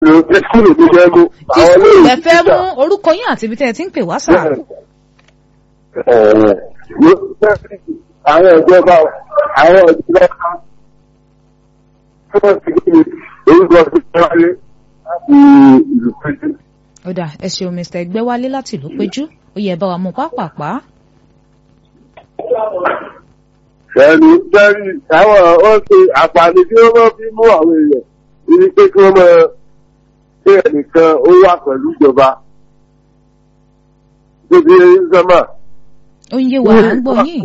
ti skúlù tó fẹ́ mú. tí skul ẹ fẹ́ mú orúkọ yín àti ibi tẹ́ ẹ ti ń pè wá sà. àwọn ìjọba àwọn ìjọba tí wọ́n ti gbé orúkọ tó fẹ́ wáyé láti ìlú péjú. ó dà ẹ ṣeun mr ẹgbẹ́wálé láti ìlú péjú ó yẹ bá wa mú pápápá. Ẹni sẹ́rí àwọn ó ṣe àǹfààní tí wọ́n máa fi mú àwọn èèyàn ní pé kí wọ́n máa ṣe ẹnìkan ó wà pẹ̀lú ìjọba. Níbi sọ́mà. ó ń yé wa à ń gbọ́ yín.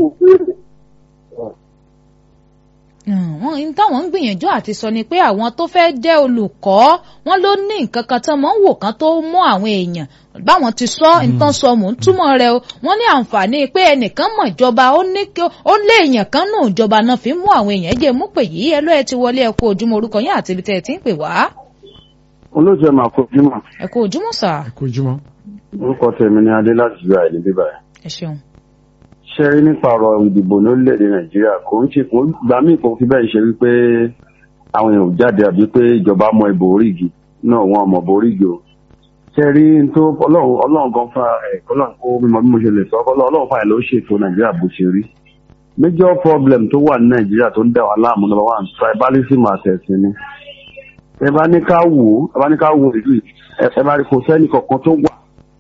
wọ́n ní táwọn ń gbìyànjú àti sọ ni pé àwọn tó fẹ́ jẹ́ olùkọ́ wọn ló ní nǹkan kan tán mọ́ ń wò kán tó mú àwọn èèyàn báwọn ti sọ nǹkan sọ mò ń túmọ̀ rẹ̀ o wọ́n ní àǹfààní pé ẹnìkan mọ̀ ìjọba ó ní ó lé èèyàn kan nù ìjọba náà fi mú àwọn èèyàn jẹ́ mú pè yìí ẹ ló ẹ ti wọlé ẹ kú ojúmọ́ orúkọ yín àti ibi tẹ́ ẹ ti ń pè wá. olóòtú ẹ máa kó ojúmọ́. ẹ kú ojúmọ́ sà. ẹ kú ojúmọ́. orúkọ tèmi ni adé láti ìlú àìní bíbá ẹ. ẹ ṣeun. ṣe rí nípa ọ̀rọ̀ ìdìbò lórílẹ̀‐èdè nàìjíríà kò ń ṣe kò gbà míì kò fi bẹ́ẹ̀ ṣe wípé àwọn èèyàn ò jáde àbí pé ìjọba mọ ìbò orígi náà wọn mọ̀ bò orígi o ṣe rí tó ọlọ́run ọlọ́run gan fún ẹ̀ ọlọ́run kó mímọ bí mo ṣe lè sọ ọlọ́run fún ẹ̀ ló ṣètò nàìjíríà bó ṣe rí major problem tó wà ní nàìjíríà tó ń dà wá láàmú number one tribalism àtẹ̀sìn ni ẹ bá ní ká wò ó ẹ bá ní ká wò ìlú yìí ẹ bá rí kò sẹ́ni kankan tó wà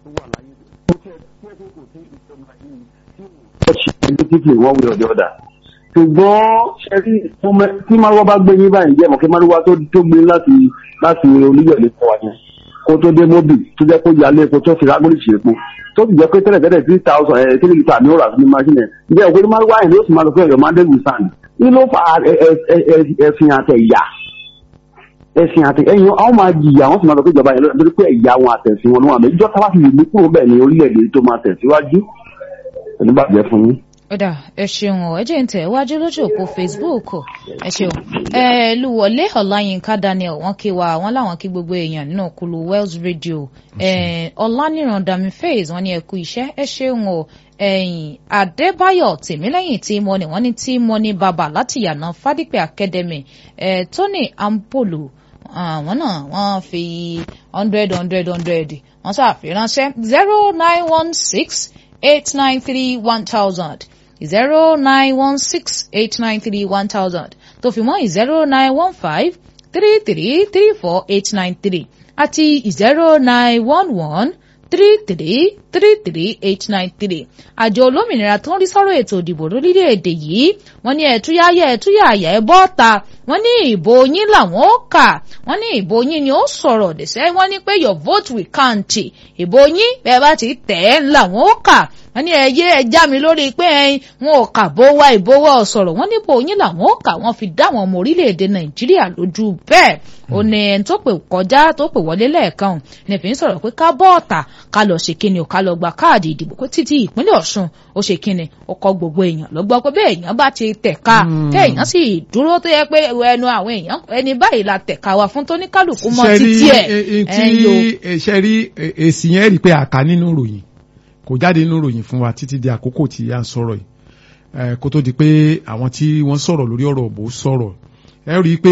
politically one way or the other. ṣùgbọ́n ṣẹ́rí tí márùwá bá gbé yín báyìí jẹ́ mọ̀kí márùwá tó gbé láti láti oníyọ̀lẹ̀ fún wa yẹn kó tó dé móbì tó jẹ́ kó yálé epo tó fi rágbóríṣì epo tó sì jẹ́ pé tẹ́lẹ̀ tẹ́lẹ̀ three thousand ẹ̀ three litre ní òrà ní machine ẹ̀ ǹjẹ́ òkú ní márùwá yẹn ló sì máa lọ fún ẹ̀yọ́ máa dẹ́gùn sàn ní ló fa ẹ̀sìn àtẹ̀yà ẹ̀sìn àtẹ̀ ẹ̀yìn àwọn máa jìyà wọ́n sì máa lọ pé ìjọba yẹn lórí pé ẹ̀yà wọn àtẹ̀sìn wọn ló wà mẹ́ ìjọ tábà fi lè mú kúrò bẹ́ẹ̀ ní orílẹ̀-èdè tó máa tẹ̀síwájú oníbàjẹ́ fún yín. ọ̀dà ẹ ṣeun ọ̀ ẹ jẹ́ ń tẹ̀ wájú lójú òpó facebook ẹ ṣeun ẹ lúwọlé ọláyínká daniel wọ́n kí wa wọ́n láwọn kí gbogbo èèyàn nínú kulu wells radio ẹ ọlánìràn dami faze wọ́n ní ẹ kú iṣẹ́ ẹ ṣeun o ẹ̀yìn adébáyọ̀ tèmílẹ́yìn tí mo ní wọ́n ní tí mo ní bàbá láti yànà fádípẹ academy ẹ tony ampolo àwọn náà wọ́n fi hundred hundred hundred wọ́n ṣàfiránṣẹ́ zero nine one six eight nine three one thousand zero nine one six eight nine three one thousand tó fi mọ́ zero nine one five three three three four eight nine three àti zero nine one one three three three three eight nine three àjọ olómìnira tó ń rí sọ́rọ̀ ètò ìdìbò lórílẹ̀‐èdè yìí wọ́n ní ẹ̀túyáyá ẹ̀túyàyà ẹ̀ bọ́ta wọ́n ní ìbò yín làwọn ó kà wọ́n ní ìbò yín ni ó sọ̀rọ̀ dẹ̀sẹ̀ wọ́n ní pé your vote will count ìbò yín bẹ́ẹ̀ bá ti tẹ̀ ẹ́ làwọn ó kà wọ́n ní ẹyẹ ẹja mi lórí pé ẹyin wọn ò kà bó wá ìbò wá ọ̀sọ̀rọ̀ wọ́n ní ìbò yín làwọn ó kà wọ́n fi dá àwọn ọmọ orílẹ̀-èdè nàìjíríà lójú bẹ́ẹ̀ ó ní ẹni tó pè kọjá tó pè wọlé lẹ́ẹ̀kan ní fi ń sọ̀rọ̀ pé ká bọ́ọ̀tà ká lọ ṣe kíni ò ká lọ gba káàdì ìdìbò pé títí ìpínlẹ̀ ọ̀ṣun ó ṣe kíni ó kọ gbogbo èèyàn lọ́gbọ́ pé bẹ́ẹ̀ èèyàn bá ti tẹ̀ka tẹ́ èèyàn sì dúró tó yẹ pé ẹnu àwọn èèyàn ẹni báyìí la tẹ̀ka wa fún tóníkálùkù mọ́ títí ẹ̀ ẹ̀ ṣe rí èsì yẹn rí pé àká nínú ìròyìn kò jáde nínú ìròyìn fún wa títí di àkókò tí a ń sọ̀rọ̀ yìí kó tó di pé àwọn tí wọ́n sọ̀rọ̀ lórí ọ̀rọ̀ òbò sọ̀rọ̀ ẹ rí i pé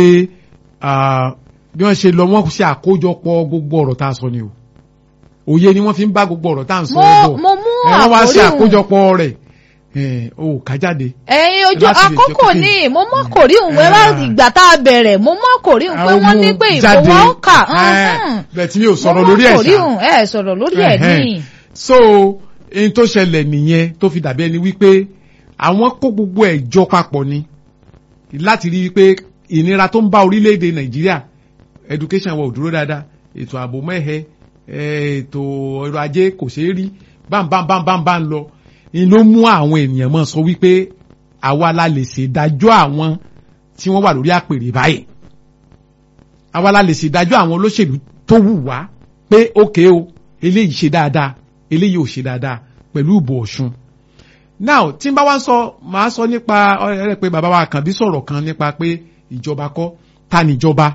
bí wọ́n ṣe lọ wọ́n ṣe àkójọpọ̀ gbogbo ọ̀rọ̀ tá a sọ ni o òye ni wọ́n fi ń bá gbogbo ọ̀rọ̀ tá à ń sọ bọ̀ mo mú wọ́n wá ṣe àkórí àkójọpọ̀ rẹ̀ o kà jáde. ẹyin ojú láti lè jẹ́ àkókò kó ní mo mọ kòrí òun ẹ bá ìgbà tá a bẹ̀rẹ̀ mo mọ kòrí òun pé wọ́n ní pé ìbò wọn kà bẹ́ẹ̀ tí mi ò sọ̀rọ̀ lórí ẹ̀ mo mọ kòrí ṣá òun ẹ sọ̀rọ̀ lórí ẹ̀ ní. so ohun tó ṣẹlẹ̀ nìyẹn tó fi dàbí ẹni wípé àwọn kó gbogbo ẹ̀ jọ papọ̀ ni láti rí i pé ìnira tó ń bá orílẹ̀-èdè nàìjíríà education wa ò dúró dáadáa ètò ààbò mẹ́hẹ ètò ọrọ̀ ajé kò ṣeé rí bámbámbámbámbá ń lọ ni ló mú àwọn ènìyàn mọ́ sọ wípé àwa la lè ṣèdájọ́ àwọn tí wọ́n wà lórí àpèrè báyìí àwa la lè ṣèdájọ́ àwọn olóṣèlú tó wù wá pé ókè o eléyìí ṣe dáadáa eléyìí ò ṣe dáadáa pẹ̀lú ìbò ọ̀ṣun now tí n bá wá ń sọ màá sọ nípa ọ̀rẹ́ pé bàbá wa Àkànbí sọ̀rọ̀ kan nípa pé ìjọba kọ́ ta níjọba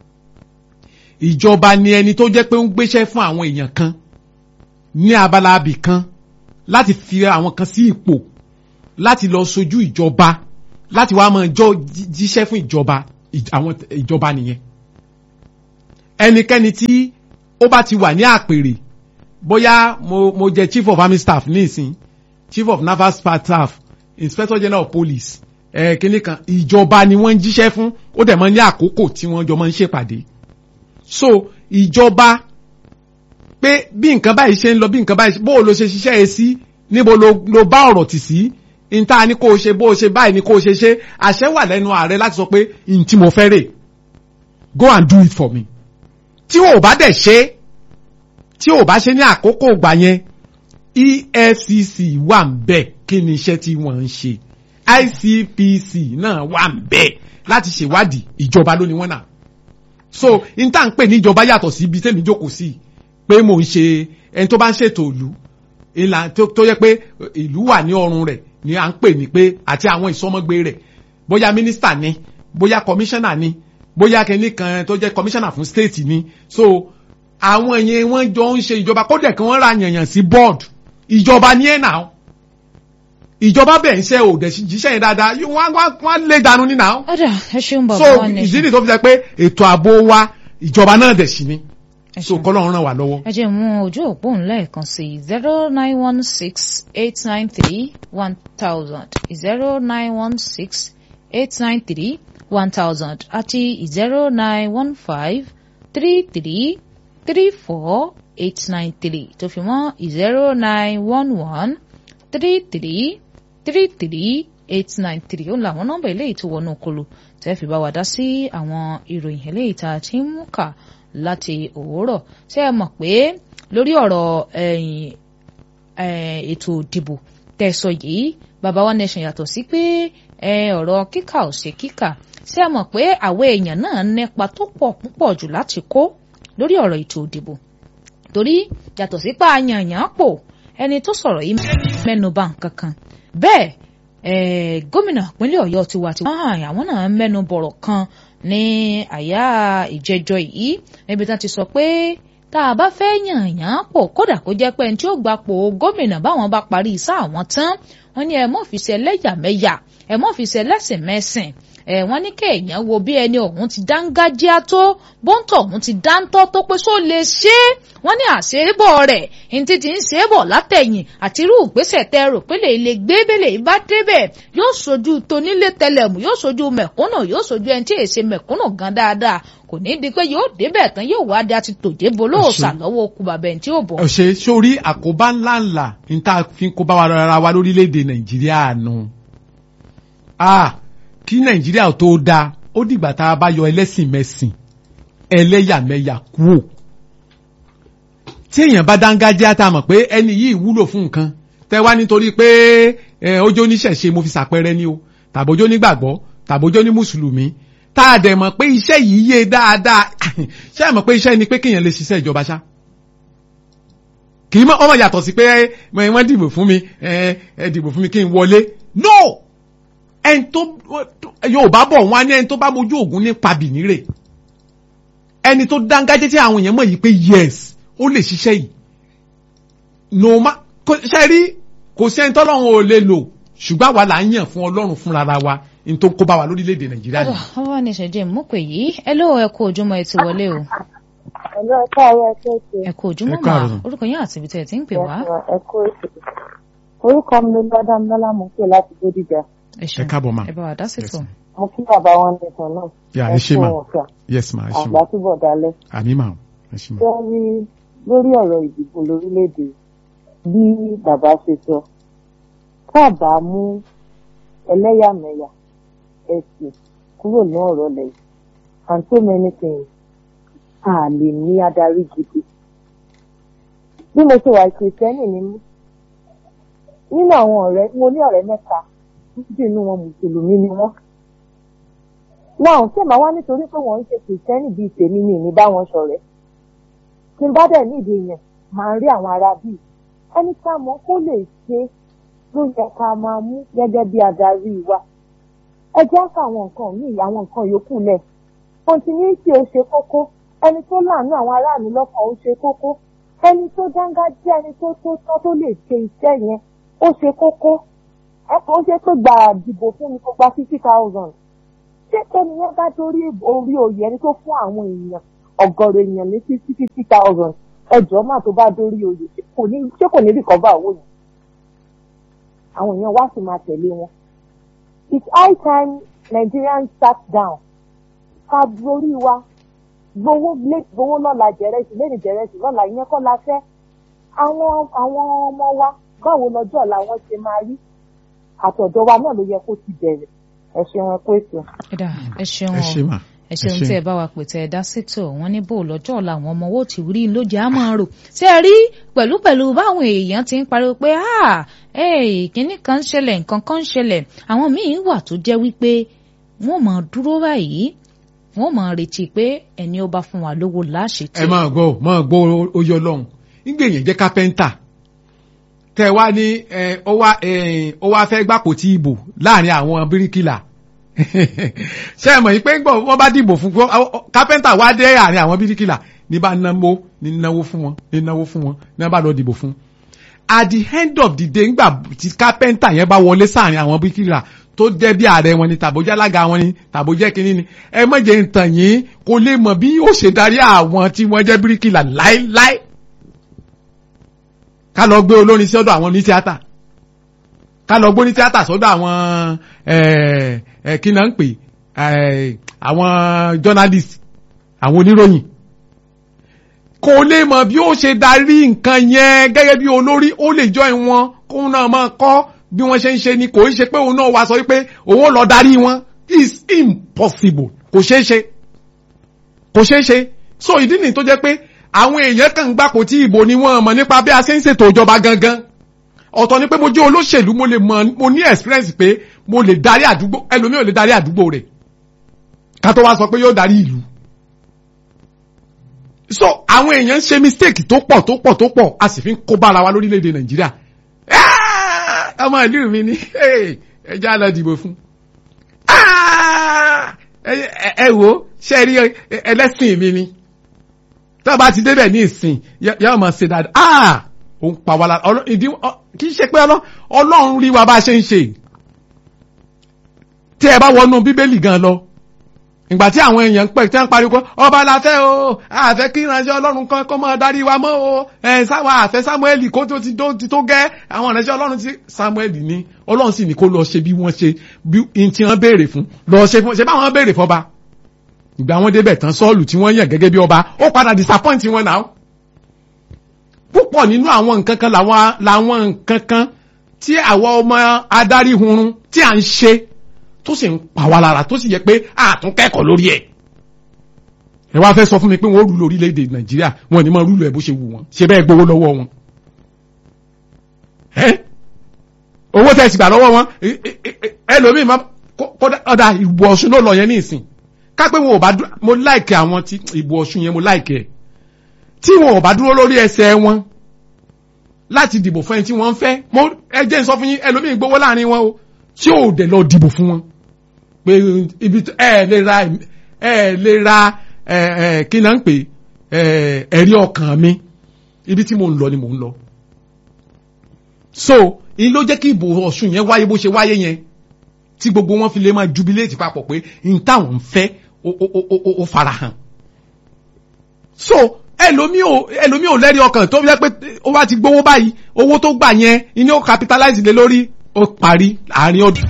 ìjọba ni ẹni tó jẹ́ pé ń gbéṣẹ́ fún àwọn èèyàn kan ní abala abì kan láti fi àwọn kan sí ipò láti lọ sojú ìjọba láti wá máa jọ jí- jíṣẹ́ fún ìjọba ìj- àwọn ìjọba nìyẹn ẹnikẹ́ni tí ó bá ti wà ní àpèrè bóyá mo mo jẹ chief of army staff nísìn chief of naval staff inspector general of police ẹ kíní kan ìjọba ni wọ́n ń jíṣẹ́ fún ó dẹ̀ mọ́ ní àkókò tí wọ́n jọ máa ń ṣèpàdé so ìjọba pé bí nǹkan báyìí ṣe ń lọ bí nǹkan báyìí bó o lo ṣe ṣiṣẹ́ ẹ sí níbo lo lo bá ọ̀rọ̀ tì sí níta ni kó o ṣe bó o ṣe báyìí ni kó o ṣe ṣe àṣẹ wà lẹ́nu ààrẹ láti sọ pé n tí mo fẹ́ rè go and do it for me tí o bá dẹ̀ ṣe tí o bá ṣe ní àkókò ìgbà yẹn EFCC wà ń bẹ̀ kí ni iṣẹ́ tí wọ́n ń ṣe ICPC náà wà ń bẹ̀ láti ṣèwádìí ìjọba ló ni wọ́n náà so n tá n pè ní ìjọba yàtọ̀ sí ibi tẹ́mi jókòó sí pé mò ń ṣe ẹni tó bá ń ṣètò ìlú ìlà tó yẹ pé ìlú wà ní ọrùn rẹ̀ ni à ń pè ní pé àti àwọn ìsọmọgbé rẹ̀ bóyá mínísítà ni bóyá kọmíṣánná ni bóyá kẹ́ni kan tó jẹ́ kọmíṣánná fún stéètì ni so àwọn yẹn wọ́n jọ ń ṣe ìjọba kódà kí wọ́n ra yànyàn sí bọ́ọ̀dù ìjọba ní ẹ̀ náà ìjọba bẹ̀ ń ṣe òdẹ̀ jíṣẹ́ yẹn dáadáa wọ́n lé dànù ní náà. ọ̀dà ẹ ṣeun bàbá so wa ní. ìdí nìyí tó fi jẹ́ pé ètò ààbò wa ìjọba náà dẹ̀ sí ni so kọ́lọ́run ràn wá lọ́wọ́. ẹ jẹ́ mú ojú òpó ńlẹ̀ kan sí zero nine one six eight nine three one thousand zero nine one six eight nine three one thousand àti zero nine one five three three three four eight nine three tó fi mọ́ zero nine one one three three three three eight nine three ó làwọn nọ́mbà eléyìí tó wọnú kolo tẹ́ fi bá wa dá sí àwọn ìròyìn eléyìí tá a ti ń mú kà láti òwúrọ̀ ṣé ẹ mọ̀ pé lórí ọ̀rọ̀ ètò ìdìbò tẹ̀sọ̀ yìí baba one nation yàtọ̀ sí pé ọ̀rọ̀ kíkà ò ṣe kíkà ṣé ẹ mọ̀ pé àwọn èèyàn náà nípa tó pọ̀ púpọ̀ jù láti kó lórí ọ̀rọ̀ ètò ìdìbò torí yàtọ̀ sí pa àyànyàn pò ẹni tó sọ̀rọ̀ yìí mẹ́nuba nǹkan kan bẹ́ẹ̀ gómìnà ìpínlẹ̀ ọ̀yọ́ tiwa tiwa àwọn náà mẹ́nu bọ̀rọ̀ kan ní àyà ìjẹjọ yìí níbi tí wọ́n ti sọ pé tá a bá fẹ́ yànyàn pò kódà kó jẹ́ pé ẹni tí ó gbapò gómìnà báwọn bá parí sáà wọn tán wọ́n ní ẹ mọ́ fi ṣe ẹlẹ́yàmẹ̀yà ẹ mọ́ fi ṣe ẹlẹ́sìnmẹ́sìn ẹ wọ́n ní kéèyàn wo bí ẹni ọ̀hún ti dángájíá tó bóńtọ̀ ọ̀hún ti dáńtọ́ tó pé só lè ṣe é wọ́n ní àṣebọ̀ rẹ̀ ní ti ti ń ṣe é bọ̀ látẹ̀yìn àti irú ìgbésẹ̀ tẹ rò pé lè lè gbé bẹ́lẹ̀ bá débẹ̀ yóò sojú tonílé tẹlẹ̀mù yóò sojú mẹ̀kúnnù yóò sojú ẹni tí èsè mẹ̀kúnnù gan dáadáa kò ní di pé yóò débẹ̀ tán yóò wá dé àti tòjé bolóòsà lọ́wọ́ okùn bàbẹ̀ tí ó bọ̀. ọ̀sẹ̀ sórí àkóbá ńláńlá ní tá a fi ń kóbá wa rárá wa lórílẹ̀‐èdè nàìjíríà nù. kí nàìjíríà tó dáa ó dìgbà tá a bá yọ ẹlẹ́sìn mẹ́sìn ẹlẹ́yàmẹ̀yà kúò tí èèyàn bá dángájá tá a mọ̀ pé ẹni yìí wúlò fún nǹkan tẹ́ wá nítorí pé ọjọ́ oníṣẹ̀ṣe mo fi ṣàpẹẹrẹ ni o tàbójó nígbàgbọ́ tàbójó ní mùsùlùmí tá a dẹ̀ mọ̀ pé iṣẹ́ yìí yé dáadáa ṣé ẹ mọ̀ pé iṣẹ́ ni pé kéèyàn lè ṣiṣẹ́ ìjọba ṣá kì í mọ̀ ọmọ yàtọ̀ sí pé wọ́n dìbò fún mi ẹ dìbò fún mi kí n wọlé no ẹni tó Yorùbá bọ̀ wọ́n á ní ẹni tó bá mojú ògùn ní pabìní rè ẹni tó dángájé tí àwọn èèyàn mọ̀ yìí pé yes ó lè ṣiṣẹ́ yìí no ma ṣe rí kò sí ẹni tọ́lọ́run ò lè lò ṣùgbọ́n àwa là ń yàn fún ọlọ́run fúnra wa n tó kó bá wa lórílẹ̀‐èdè nàìjíríà ni. ọwọ́ ní ìṣẹ̀jẹ̀ mú pé yìí ẹ ló ẹ kú ojúmọ́ ẹ ti wọlé o. ẹ̀lọ́ ẹ̀ka ọ̀rọ̀ ẹ̀kọ́ ètò. ẹ kú ojúmọ́ mà orúkọ yín àti ibi tẹ̀ ẹ ti ń pè wá. ẹ̀kọ́ ètò. orúkọ mi ló lọ́dá mi lọ́lá mú pé láti Bódìjà. ẹ káàbọ̀ ma. ẹ bá wa dá sí tò. mo kí bàbá wọn nìkan náà. yà ẹ ṣe ma kú ọ̀fà. yes ma ẹ ṣe àgbà ma túbọ̀ dalẹ̀. àmì ma ẹ ṣe ma. lórí lórí ọ̀rọ̀ ìdìbò lórílẹ̀‐èdè bí bàbá ṣe sọ káàbà mú ẹlẹ́yàmẹ̀yà ẹ̀sìn kúrò ní ọ̀rọ̀ lẹ̀ and so many things a lè ní adarí gidi. bí mo ṣe wà kìrìsìtẹ́nì ni mí nínú àwọn ọ̀rẹ́ mo ní ọ̀rẹ́ mẹ́ta títí inú wọn mùsùlùmí ni wọ́n. náà ṣé màá wá nítorí pé wọ́n ń ṣe kìrìsìtẹ́nì bíi tèmi ni ìní bá wọn ṣọ̀rẹ́ tí n bá dẹ̀ nídìí yẹn máa ń rí àwọn ará bíi ẹni tá a mọ̀ kó lè ṣe ló yẹ ká máa mú gẹ́gẹ́ bí adarí wa ẹ jẹ́ ká àwọn nǹkan míì àwọn nǹkan yòókù lẹ̀ continuity ó ṣe kókó ẹni tó láàánú àwọn aráàlú lọ́kàn ó ṣe kókó ẹni tó dángájá ẹni tó tó tán tó lè ṣe iṣẹ́ yẹn ó ṣe kókó ẹ kò ṣe pé gbà dìbò fún mi kó gba fifty thousand ṣé tẹ́ni yẹn bá dórí orí oyè ẹni tó fún àwọn èèyàn ọgọ́rọ̀ èèyàn ní fifty fifty thousand ẹjọ́ máa tó bá dórí oyè ṣé kò ní ṣé kò ní recover owó yẹn àwọn èèyàn wá sì máa tẹ̀lé wọn it's high time Nigerians sat down ká borí wa gbowó lé gbowó lọ́la jẹ̀rẹ̀sì lẹ́nu jẹ̀rẹ̀sì lọ́la ìyẹn kọ́ la fẹ́ àwọn àwọn ọmọ wa báwo lọ́jọ́ ọ̀la wọn ṣe máa rí àtọ̀dọ̀ wa náà ló yẹ kó ti bẹ̀rẹ̀ ẹ ṣeun ẹ kó ètò. ẹ̀dá ẹ ṣeun ẹ ṣe o mà ẹ ṣeun ẹ ṣe. tí ẹ bá wa pè tẹ ẹ dá sétò wọn ní bò lọ́jọ́ ọ̀la àwọn ọmọ owó ti rí lójú á máa rò ṣé ẹ rí pẹ̀lú pẹ̀lú báwọn èèyàn ti ń pariwo pé ah ee kínní kan ń ṣẹlẹ̀ nǹkan kan ń ṣẹlẹ̀ àwọn míín wà tó jẹ́ wípé wọ́n máa dúró báyìí wọ́n máa retí pé ẹni ó bá fún wa lówó láṣetì ẹ máa gbọ́ máa gbọ́ oyè ọlọ́run nígbà èèyàn jẹ́ kápẹ́ńtà tẹ wá ní ẹ ó wá ẹ ó wá fẹ́ gbàpò tí ìbò láàrin àwọn bíríkìlà ṣé ẹ mọ̀ yìí pé gbọ́ wọ́n bá dìbò fún gbọ́ kápẹ́ńtà wá dé àárín àwọn bíríkìlà ní bá náwó ní náwó fún wọn ní náwó fún wọn ní wọ́n bá lọ dìbò fún at the end of the day ńgbà tí kápẹ́ńtà yẹn bá wọlé sáàrin àwọn bíríkìlà tó jẹ́ bí ààrẹ wọn ni tàbójẹ́ alága wọn ni tàbójẹ́ kínní ni ẹ má jẹ́ ń tàn yín kó lè mọ̀ bí yóò ṣe darí àwọn tí wọ́n jẹ́ bíríkìlà láéláé ká lọ gbé olórin sí ọ̀dọ̀ àwọn onítíátà ká lọ gbé onítíátà sọ́dọ̀ àwọn ẹ̀ ẹ̀ kí náà ń pè ẹ̀ àwọn journalist àwọn oníròyìn kò lè mọ̀ bí ó ṣe darí nǹkan yẹn gẹ́gẹ́ bí olórí ó lè jọ ìwọ̀n kóun náà máa kọ́ bí wọ́n ṣe ń ṣe ni kò ń ṣe pé òun náà wá sọ wípé òun ó lọ darí wọn is impossible kò ṣeé ṣe kò ṣeé ṣe so ìdí nìyí tó jẹ́ pé àwọn èèyàn kan ń gbàpò tí ìbò ni wọ́n mọ̀ nípa bí a ṣe ń ṣètò ìjọba gangan ọ̀tọ̀ ni pé mo jẹ́ olóṣèlú mo lè mọ̀ mo ní experience pé mo lè darí àdúgbò ẹlòmíì ò lè darí àdúgbò rẹ̀ ká tó wá sọ pé yóò darí ìlú so àwọn èèyàn ń ṣe mistake tó pọ̀ tó pọ̀ tó pọ̀ a sì fi ń kó bára wa lórílẹ̀‐èdè nàìjíríà Ah! ọmọ ìlú mi ni Hey! ẹ já lọ dìbò fún Ah! ẹ ẹ- ẹ wo ṣe rí ẹ- ẹlẹ́sìn mi ni tá a bá ti débẹ̀ ní ìsìn yóò máa ṣe dáadáa ah òun pa wá lára ọlọ́ ìdí ọ- kì í ṣe pé ọlọ́ ọlọ́run rí wa bá a ṣe ń ṣe tí ẹ bá wọnú bíbélì gan lọ ìgbà tí àwọn èèyàn ń pè tí wọ́n ń pariwo ọba la fẹ́ o àfẹ́ kí ìránṣẹ́ ọlọ́run kan kó máa darí wa mọ́ o ẹ̀ sáwọn àfẹ́ samuel kó tó ti tó ti tó gẹ́ àwọn ìránṣẹ́ ọlọ́run ti samuel ní ọlọ́run sì ní kó lọ ṣe bí wọ́n ṣe bí n tí wọ́n béèrè fún lọ ṣe fún ṣe báwọn béèrè fọba ìgbà wọn débẹ̀ tán sọ́ọ̀lù tí wọ́n yàn gẹ́gẹ́ bí ọba ó padà disappoint wọn náà púpọ̀ nínú àwọn nǹkan kan làwọn làwọn nǹkan kan tí àwọn ọmọ adarí hunrun tí à ń ṣe tó sì ń pa wá lára tó sì yẹ pé àtún kẹ́kọ̀ọ́ lórí ẹ̀ ẹ wá fẹ́ sọ fún mi pé wọ́n rúlu orílẹ̀-èdè nàìjíríà wọn ni mo rúlu ẹ̀ bó ṣe wù wọ́n ṣe bẹ́ẹ̀ gbowó lọ́wọ́ wọn ẹ́ owó tẹ̀ sì gbà lọ́wọ́ wọn ẹ- ẹ- ẹ- ẹlòmíì máa kódà ọ̀dà ìbò ọ̀ṣun ló lọ yẹn ní ìsìn kápẹ́ wọn ò bá dúró mo láìkẹ́ àwọn tí ìbò ọ̀ṣun yẹn mo láìkẹ́ ẹ̀ tí wọn ò bá dúró lórí ẹsẹ̀ wọn láti dìbò fún ẹni tí wọ́n ń fẹ́ mo ẹ jẹ́ n sọ fún yín ẹlòmíì gbowó láàrin wọn o tí ò dẹ̀ lọ dìbò fún wọn pé ibi tó- ẹ lè ra ẹ lè ra ẹ ẹ kí náà ń pè ẹ ẹ̀rí ọkàn mi ibi tí mo ń lọ ni mo ń lọ so èyí ló jẹ́ kí ìbò ọ̀ṣun yẹn wáyé bó ṣe wáyé yẹn tí gbogbo wọn fi lè máa jubilate papọ̀ pé n táwọn ń fẹ́ ó ó ó ó ó farahàn so ẹlòmíì ò ẹlòmíì ò lẹ́rìí ọkàn tó yẹ pé ó bá ti gbowó báyìí owó tó gbà yẹn ni ó capitalize lé lórí ó parí àárín ọdún